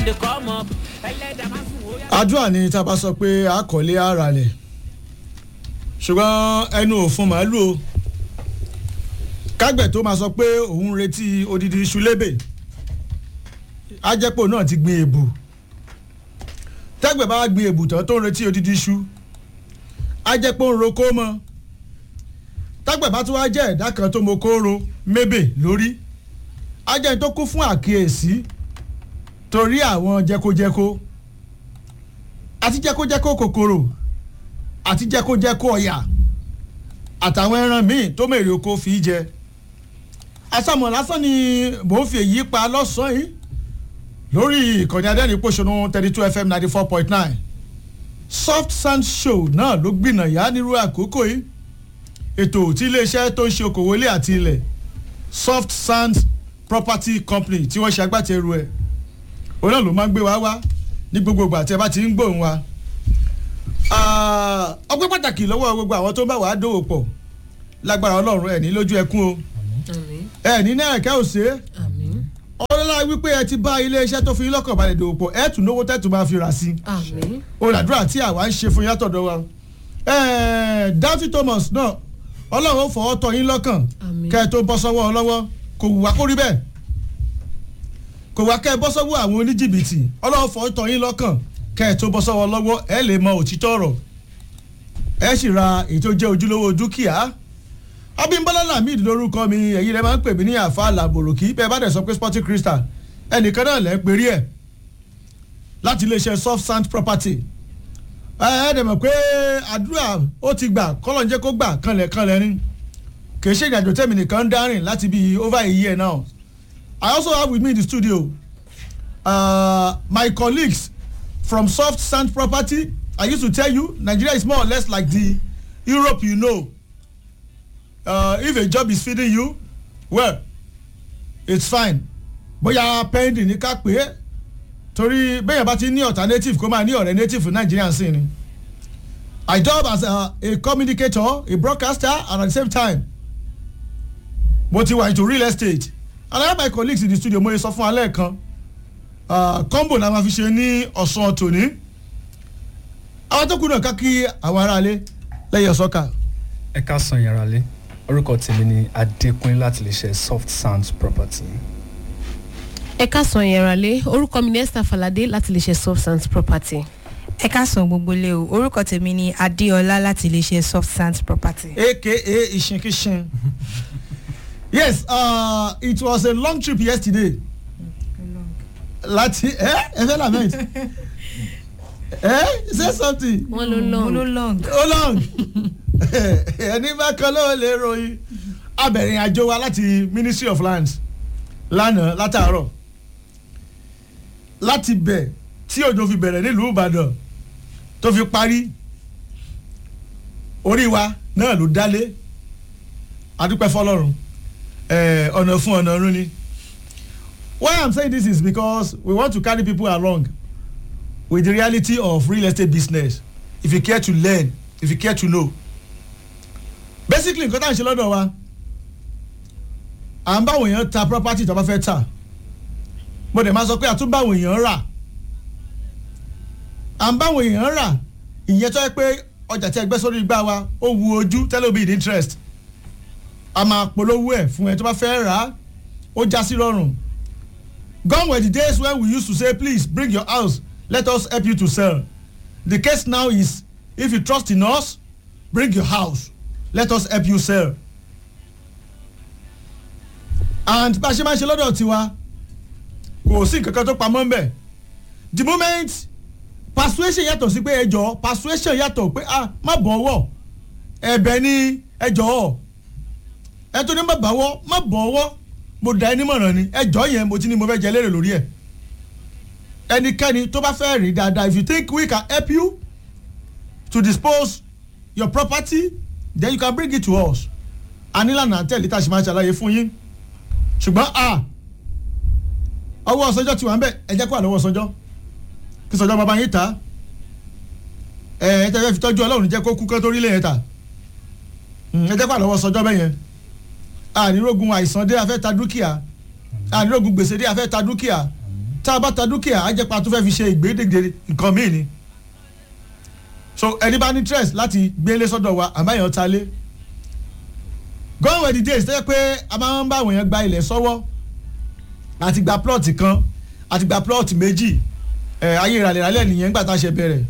don dey come up. ẹlẹ́dàá máa fún wòye. àdúrà ni tá a bá sọ pé àkọlé ara rẹ̀ ṣùgbọ́n ẹnu òfun màálù o kágbẹ̀ tó máa sọ pé òun ń retí odidi iṣu lébè ajẹ́pọ̀ náà ti gbin èbù tẹ́gbẹ̀ bá gbin èbù tán tó ń retí odidi iṣu ajẹ́pọ̀ ń roko mọ́ tẹ́gbẹ̀ bá tún wá jẹ́ ẹ̀dá kan tó mo kóró mébè lórí ajẹ́ tó kún fún àkíyèsí torí àwọn jẹkojẹko àti jẹkojẹko kòkòrò àti jẹkojẹko ọ̀yà àtàwọn ẹran míì tó mèrè oko fi jẹ asámọ̀ lásán ni mò ń fi èyí pa lọ́sàn-án yìí lórí ìkànnì adẹ́rìn-pọ̀ṣọ́nù thirty two fm ninety four point nine soft sand show náà ló gbìnà yá nírú àkókò yìí ètò tí iléeṣẹ́ tó ń ṣe okòwò ilé àti ilẹ̀ soft sand property company tí wọ́n ṣe agbátẹrù ẹ̀ òun náà ló máa ń gbé wa wá ní gbogbo ìgbà tí ẹ bá ti ń gbóhùn wa ọpẹ́ pàtàkì lọ́wọ́ gbogbo àwọn tó ń bá wàá dòwò pọ̀ lágbára ọlọ́run ẹ̀ ní lójú ẹkún o ẹ̀ ní náà ẹ̀kẹ́ òsè ọlọ́lá wípé ẹ ti bá iléeṣẹ́ tó fi yín lọ́kàn balẹ̀ dòwò pọ̀ ẹ̀ tún lówó tẹ́tù máa fi rà sí i olùdàdúrà tí àwa ń ṣe fún yàtọ̀dọ̀ wa Dáútì Thomas náà ọlọ́run ó fọwọ́ tọ́ yín lọ́kàn kẹ́ ẹ tó bọ́ sọ́wọ́ ọlọ́wọ́ kò wù wá kó rí bẹ́ẹ̀ kò wá kẹ́ ẹ bọ́ sọ́wọ́ àwọn oníjìbìtì ọlọ́run fọwọ́ tọ́ yín lọ́kàn kẹ́ ẹ tó bọ́ sọ́wọ́ lọ́wọ́ ẹ lè mọ òtítọ́ ọ̀rọ̀ ẹ sì ra èyí tó jẹ́ ojúlówó dúkìá Abímbọ́lá Lamid lórúkọ mi èyí rẹ máa ń pè mí ní àfa làbòròkì bẹ́ẹ̀ bá dẹ̀ sọ pé Sporting Crystal ẹnìkan náà lẹ́ ń perí ẹ̀ láti iléeṣẹ́ soft sand property ẹ ẹ dẹ̀ mọ̀ pé àdúrà ó ti gbà kọ́lọ̀ ń jẹ́ kó gbà kanlẹ̀ kanlẹ̀ ni kì í ṣe ìrìnàjò tẹ̀mí nìkan ń dárìn láti bí over a year now I also have with me in the studio uh, my colleagues from soft sand property I used to tell you Nigeria is more or less like the Europe you know uh, if a job is feeding you well it's fine bóyá pending ní ká pé torí bẹ́ẹ̀ bá ti ní alternative kó máa ní ọ̀rẹ́ native Nigerian sí ni I job as a, a communicator a broadcaster and at the same time mo ti wà into real estate and I have my colleagues in the studio mo yẹ sọ fún alẹ́ kan combo la máa fi ṣe ní ọ̀sán tòní àwọn tó kù náà ká kí àwọn aráalé lẹ́yìn ọ̀sọ́kà. ẹ ká san yàrá lé orúkọ tèmi ni adékúnlé láti lè ṣe soft sound property. ẹ káàsán yẹra lé orúkọ mi ní esther falade láti lè ṣe soft sands property. ẹ káàsán gbogbo lé o orúkọ tèmi ni adéọlá láti lè ṣe soft sands property. aka ìṣinkíṣin yes uh, it was a long trip yesterday láti ẹ ẹ fẹ́ lament ẹ say something wọ́n ló long. ló long. ó long ẹni bá kan ló lè ròyìn abẹ̀rìn àjò wa láti ministry of lands lánàá látàárọ̀ láti bẹ̀ tí òjò fi bẹ̀rẹ̀ nílùú ìbàdàn tó fi parí orí wa náà ló dálé adúpẹ́ fọlọ́run ọ̀nà fún ọ̀nà ọ̀run ni why i'm saying this is because we want to carry people along with the reality of real estate business if you care to learn if you care to know basically nǹkan tá à ń ṣe lọ́dọ̀ wa à ń báwọn èèyàn ta property tó bá fẹ́ tà mo dẹ̀ máa sọ pé à tún báwọn èèyàn rà à ń báwọn èèyàn rà ìyẹn tó yẹ pé ọjà tí ẹ gbé sórí igbá wa ó wu ojú tẹ́lẹ̀ bí interest a máa polówó ẹ̀ fún ẹ tó bá fẹ́ rà á ó já sí rọrùn gone were the days when we used to say please bring your house let us help you to sell the case now is if you trust in us bring your house let us help you sell and bá a ṣe máa ṣe lọ́dọ̀ tiwa kò sí nǹkan kan tó pamọ́ ńbẹ̀ the moment persuasion yàtọ̀ sí pé ẹjọ́ persuasion yàtọ̀ pé ah má bọ̀ ọwọ́ ẹ̀bẹ̀ ni ẹjọ́ ẹ tó ní má bàwọ́ má bọ̀ ọwọ́ mo dá ẹni mọ̀ràn ni ẹjọ́ yẹn mo ti ní mo fẹ́ jẹ lérè lórí ẹ̀ ẹnikẹ́ni tó bá fẹ́ rí dáadáa if you think we can help you to dispose your property then you can bring it to us anilànà àtẹ̀lé tá a ṣe máa ṣàlàyé fún yín ṣùgbọ́n a ọwọ́ ọ̀sọ́jọ́ ti wà ń bẹ̀ ẹ jẹ́ kó àlọ́wọ́ ọ̀sọ́jọ́ kí sọ́jọ́ bàbá yín ta ẹ ẹ tẹ́ fẹ́ fi tọ́jú ọlọ́run jẹ́ kó kú kán tó rí lẹ́yìn ta ẹ jẹ́ kó àlọ́wọ́ ọ̀sọ́jọ́ bẹ́ẹ̀ yẹn ànírógun àìsàn dé afẹ́ ta dúkìá ànírógun gbèsè dé afẹ́ ta dúkìá tá a bá ta dúkìá á jẹ́ pa tó fẹ́ fi ṣe ìgbédègbè nǹkan míì ni so ẹni bá ní interest láti gbélé sọ́dọ̀ wa àbáyọ̀ ta lé gone were the days tó yẹ pé a máa ń bá àwọn èèyàn gba ilẹ̀ sọ́wọ́ àti gba plot kan àti gba plot méjì ẹ̀ ayé ìrànlẹ̀ ìrànlẹ̀ nìyẹn nígbà tá a ṣe bẹ̀rẹ̀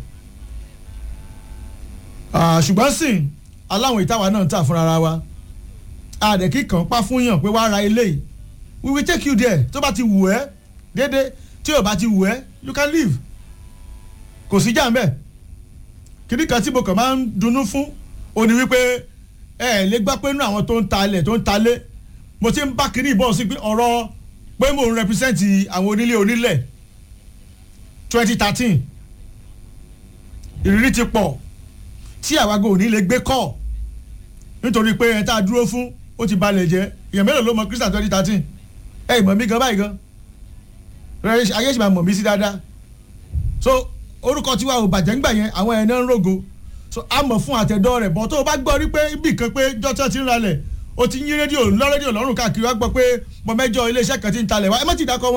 Ah, ṣùgbọ́n sìn aláwọn ìtawà náà ń tà fúnra wa àdẹ̀kí kan pa fún yàn pé wàá ra ilé yìí we will take you there tó bá ti wù ẹ́ déédéé tí ò bá ti wù ẹ́ you can leave kò sí jà ń bẹ̀ kíní kan tí mo kàn máa ń dunnú fún ó ní wípé ẹ ẹ lè gbọ́ pé inú àwọn tó ń ta ilẹ̀ tó ń ta lé mo ti ń bá kíní ìbọn sí pé ọ̀rọ̀ pé mo ń represent àwọn onílé onílẹ̀ twenty thirteen ìrírí ti pọ̀ tí àwàgò ò ní lè gbé kọ́ nítorí pé ẹ tá a dúró fún ó ti balẹ̀ jẹ́ èèyàn mélòó ló mọ Christian twenty thirteen ẹ ìmọ̀ mi gan báyìí gan rẹ ayé sì máa mọ̀ mí sí dáadáa so orúkọ tiwa ò bàjẹ́ ńgbà yẹn àwọn ẹ̀ náà ń rògo so a mọ̀ fún àtẹ̀dọ́ rẹ̀ bọ́ tó o bá gbọ́ rí pé ibì kan pé jọ́tọ́ ti ń ralẹ̀ o ti yín rédíò ńlọ rédíò lọ́rùn káàkiri wá gbọ́ pé mọ mẹ́jọ iléeṣẹ́ kan ti ń talẹ̀ wá ẹ má ti dákọ̀ wọn